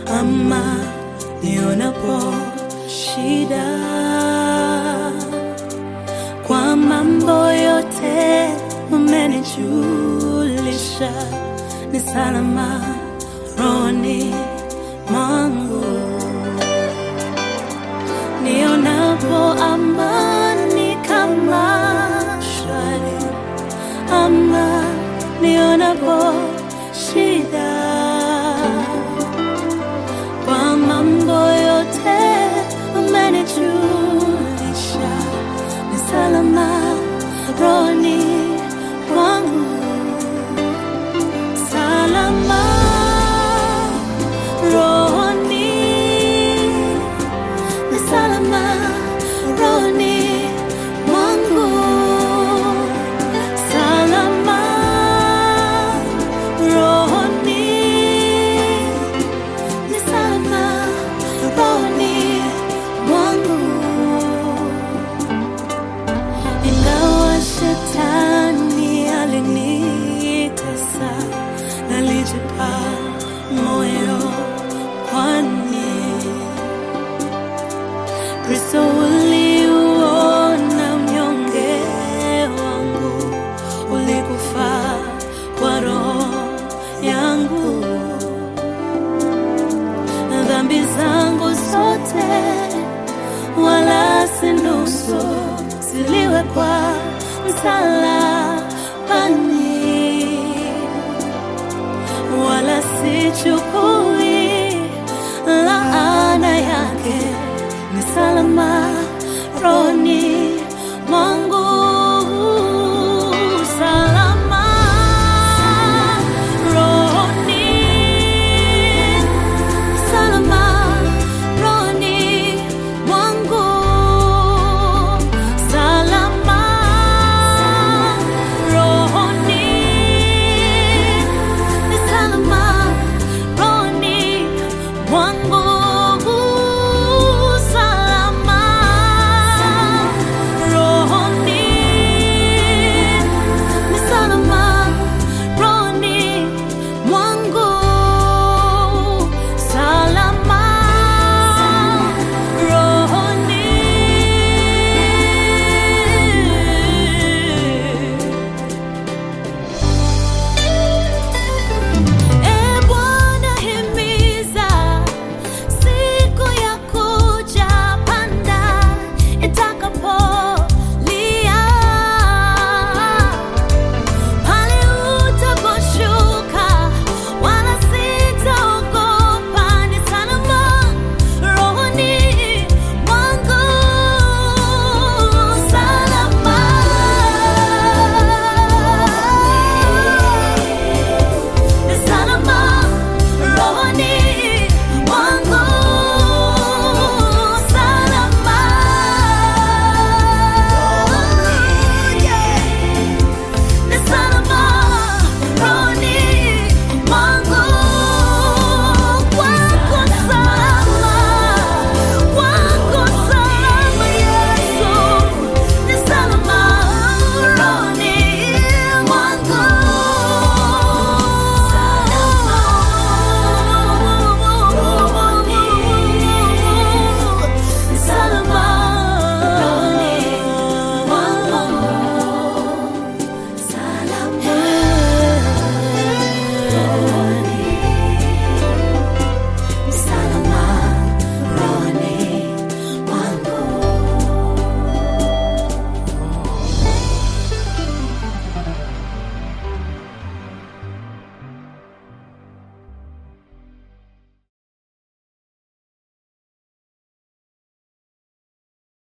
ama nionapo shida. Kwa mambo yote umenijulisha, ni salama rohoni mwangu. Nionapo amani kama shwari, ama nionapo shida. Kwa mambo yote umenijulisha, ni salama rohoni mwangu. Salama rohoni, ni salama rohoni mwangu. Salama rohoni, ni salama rohoni mwangu. Ingawa shetani alinitesa, nalijipa moyo, kwani Kristo uliuona mnyonge wangu, ulikufa kwa roho yangu, na dhambi zangu zote wala si nusu ziliwekwa msalabani, wala sichukui laana yake, ni salama rohoni